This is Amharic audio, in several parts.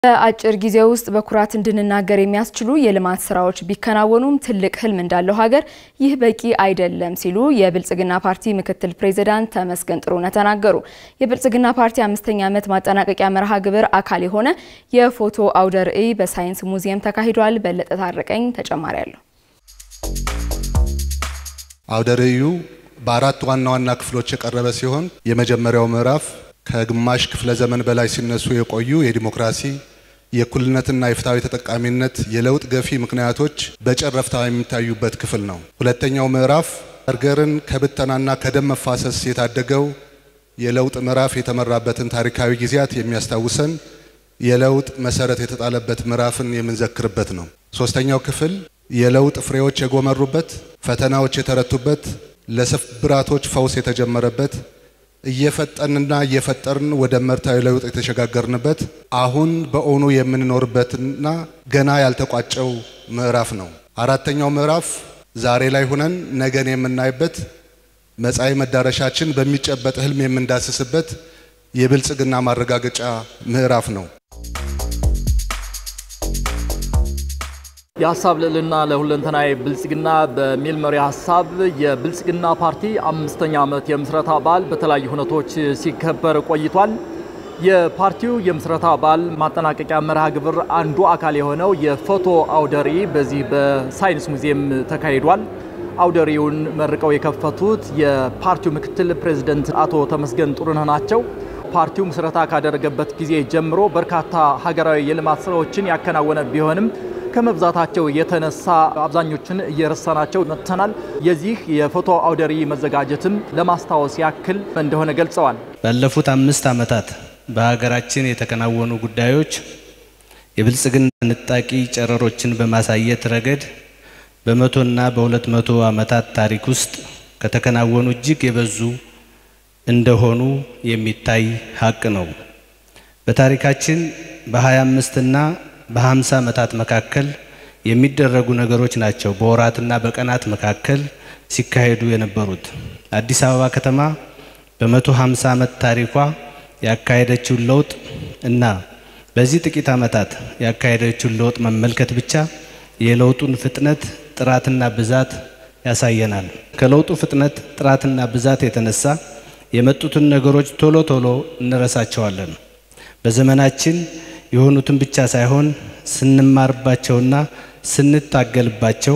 በአጭር ጊዜ ውስጥ በኩራት እንድንናገር የሚያስችሉ የልማት ስራዎች ቢከናወኑም ትልቅ ህልም እንዳለው ሀገር ይህ በቂ አይደለም ሲሉ የብልጽግና ፓርቲ ምክትል ፕሬዚዳንት ተመስገን ጥሩነህ ተናገሩ። የብልጽግና ፓርቲ አምስተኛ ዓመት ማጠናቀቂያ መርሃ ግብር አካል የሆነ የፎቶ አውደ ርዕይ በሳይንስ ሙዚየም ተካሂዷል። በለጠ ታረቀኝ ተጨማሪ አለው። አውደ ርዕዩ በአራት ዋና ዋና ክፍሎች የቀረበ ሲሆን የመጀመሪያው ምዕራፍ ከግማሽ ክፍለ ዘመን በላይ ሲነሱ የቆዩ የዲሞክራሲ የእኩልነትና የፍትሐዊ ተጠቃሚነት የለውጥ ገፊ ምክንያቶች በጨረፍታ የሚታዩበት ክፍል ነው። ሁለተኛው ምዕራፍ ሀገርን ከብተናና ከደም መፋሰስ የታደገው የለውጥ ምዕራፍ የተመራበትን ታሪካዊ ጊዜያት የሚያስታውሰን የለውጥ መሰረት የተጣለበት ምዕራፍን የምንዘክርበት ነው። ሶስተኛው ክፍል የለውጥ ፍሬዎች የጎመሩበት፣ ፈተናዎች የተረቱበት፣ ለስብራቶች ፈውስ የተጀመረበት እየፈጠንና እየፈጠርን ወደ መርታዊ ለውጥ የተሸጋገርንበት አሁን በእውኑ የምንኖርበትና ገና ያልተቋጨው ምዕራፍ ነው። አራተኛው ምዕራፍ ዛሬ ላይ ሁነን ነገን የምናይበት መጻኢ መዳረሻችን በሚጨበጥ ህልም የምንዳስስበት የብልጽግና ማረጋገጫ ምዕራፍ ነው። የሀሳብ ልዕልና ለሁለንተናዊ ብልጽግና በሚል መሪ ሀሳብ የብልጽግና ፓርቲ አምስተኛ ዓመት የምስረታ በዓል በተለያዩ ሁነቶች ሲከበር ቆይቷል። የፓርቲው የምስረታ በዓል ማጠናቀቂያ መርሃ ግብር አንዱ አካል የሆነው የፎቶ አውደ ርዕይ በዚህ በሳይንስ ሙዚየም ተካሂዷል። አውደ ርዕዩን መርቀው የከፈቱት የፓርቲው ምክትል ፕሬዚደንት አቶ ተመስገን ጥሩነህ ናቸው። ፓርቲው ምስረታ ካደረገበት ጊዜ ጀምሮ በርካታ ሀገራዊ የልማት ስራዎችን ያከናወነ ቢሆንም ከመብዛታቸው የተነሳ አብዛኞቹን እየረሳናቸው መጥተናል። የዚህ የፎቶ አውደ ርዕይ መዘጋጀትም ለማስታወስ ያክል እንደሆነ ገልጸዋል። ባለፉት አምስት ዓመታት በሀገራችን የተከናወኑ ጉዳዮች የብልጽግና ንጣቂ ጨረሮችን በማሳየት ረገድ በመቶና በሁለት መቶ ዓመታት ታሪክ ውስጥ ከተከናወኑ እጅግ የበዙ እንደሆኑ የሚታይ ሀቅ ነው። በታሪካችን በ25 እና በ50 ዓመታት መካከል የሚደረጉ ነገሮች ናቸው በወራትና በቀናት መካከል ሲካሄዱ የነበሩት። አዲስ አበባ ከተማ በ150 ዓመት ታሪኳ ያካሄደችውን ለውጥ እና በዚህ ጥቂት ዓመታት ያካሄደችውን ለውጥ መመልከት ብቻ የለውጡን ፍጥነት ጥራትና ብዛት ያሳየናል። ከለውጡ ፍጥነት ጥራትና ብዛት የተነሳ የመጡትን ነገሮች ቶሎ ቶሎ እንረሳቸዋለን። በዘመናችን የሆኑትን ብቻ ሳይሆን ስንማርባቸውና ስንታገልባቸው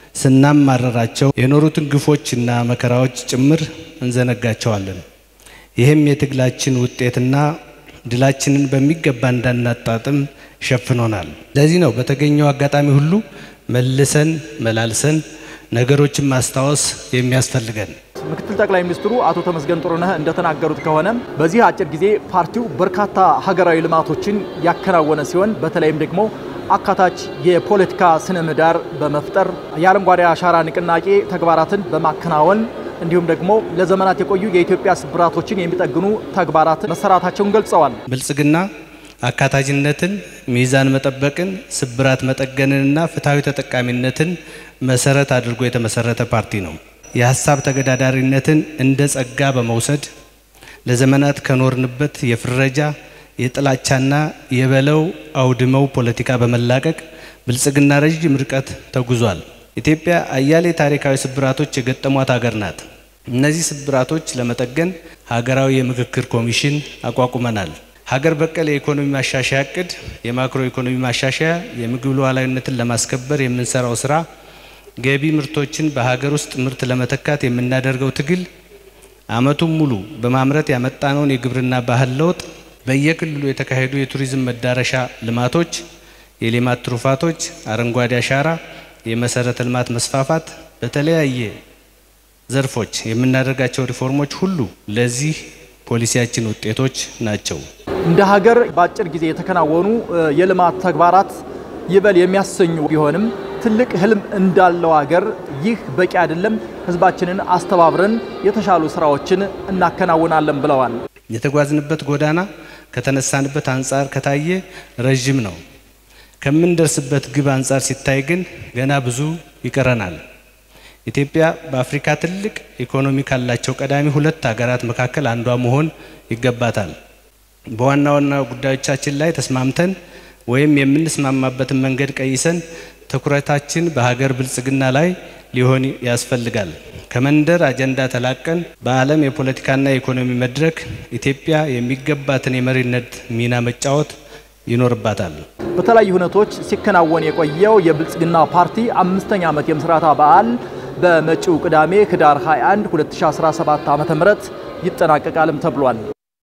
ስናማረራቸው የኖሩትን ግፎችና መከራዎች ጭምር እንዘነጋቸዋለን። ይህም የትግላችን ውጤትና ድላችንን በሚገባ እንዳናጣጥም ሸፍኖናል። ለዚህ ነው በተገኘው አጋጣሚ ሁሉ መልሰን መላልሰን ነገሮችን ማስታወስ የሚያስፈልገን። ምክትል ጠቅላይ ሚኒስትሩ አቶ ተመስገን ጥሩነህ እንደተናገሩት ከሆነ በዚህ አጭር ጊዜ ፓርቲው በርካታ ሀገራዊ ልማቶችን ያከናወነ ሲሆን በተለይም ደግሞ አካታች የፖለቲካ ስነ ምህዳር በመፍጠር የአረንጓዴ አሻራ ንቅናቄ ተግባራትን በማከናወን እንዲሁም ደግሞ ለዘመናት የቆዩ የኢትዮጵያ ስብራቶችን የሚጠግኑ ተግባራት መሰራታቸውን ገልጸዋል። ብልጽግና አካታችነትን፣ ሚዛን መጠበቅን፣ ስብራት መጠገንንና ፍትሐዊ ተጠቃሚነትን መሰረት አድርጎ የተመሰረተ ፓርቲ ነው። የሀሳብ ተገዳዳሪነትን እንደ ጸጋ በመውሰድ ለዘመናት ከኖርንበት የፍረጃ የጥላቻና የበለው አውድመው ፖለቲካ በመላቀቅ ብልጽግና ረዥም ርቀት ተጉዟል። ኢትዮጵያ አያሌ ታሪካዊ ስብራቶች የገጠሟት ሀገር ናት። እነዚህ ስብራቶች ለመጠገን ሀገራዊ የምክክር ኮሚሽን አቋቁመናል። ሀገር በቀል የኢኮኖሚ ማሻሻያ እቅድ፣ የማክሮ ኢኮኖሚ ማሻሻያ፣ የምግብ ሉዓላዊነትን ለማስከበር የምንሰራው ስራ ገቢ ምርቶችን በሀገር ውስጥ ምርት ለመተካት የምናደርገው ትግል ዓመቱን ሙሉ በማምረት ያመጣነውን የግብርና ባህል ለውጥ፣ በየክልሉ የተካሄዱ የቱሪዝም መዳረሻ ልማቶች፣ የሌማት ትሩፋቶች፣ አረንጓዴ አሻራ፣ የመሰረተ ልማት መስፋፋት፣ በተለያየ ዘርፎች የምናደርጋቸው ሪፎርሞች ሁሉ ለዚህ ፖሊሲያችን ውጤቶች ናቸው። እንደ ሀገር በአጭር ጊዜ የተከናወኑ የልማት ተግባራት ይበል የሚያሰኙ ቢሆንም ትልቅ ህልም እንዳለው ሀገር ይህ በቂ አይደለም፣ ህዝባችንን አስተባብረን የተሻሉ ስራዎችን እናከናውናለን ብለዋል። የተጓዝንበት ጎዳና ከተነሳንበት አንጻር ከታየ ረዥም ነው። ከምንደርስበት ግብ አንጻር ሲታይ ግን ገና ብዙ ይቀረናል። ኢትዮጵያ በአፍሪካ ትልቅ ኢኮኖሚ ካላቸው ቀዳሚ ሁለት ሀገራት መካከል አንዷ መሆን ይገባታል። በዋና ዋና ጉዳዮቻችን ላይ ተስማምተን ወይም የምንስማማበትን መንገድ ቀይሰን ትኩረታችን በሀገር ብልጽግና ላይ ሊሆን ያስፈልጋል። ከመንደር አጀንዳ ተላቀን በዓለም የፖለቲካና የኢኮኖሚ መድረክ ኢትዮጵያ የሚገባትን የመሪነት ሚና መጫወት ይኖርባታል። በተለያዩ ሁነቶች ሲከናወን የቆየው የብልጽግና ፓርቲ አምስተኛ ዓመት የምስረታ በዓል በመጪው ቅዳሜ ህዳር 21 2017 ዓ.ም ይጠናቀቃልም ተብሏል።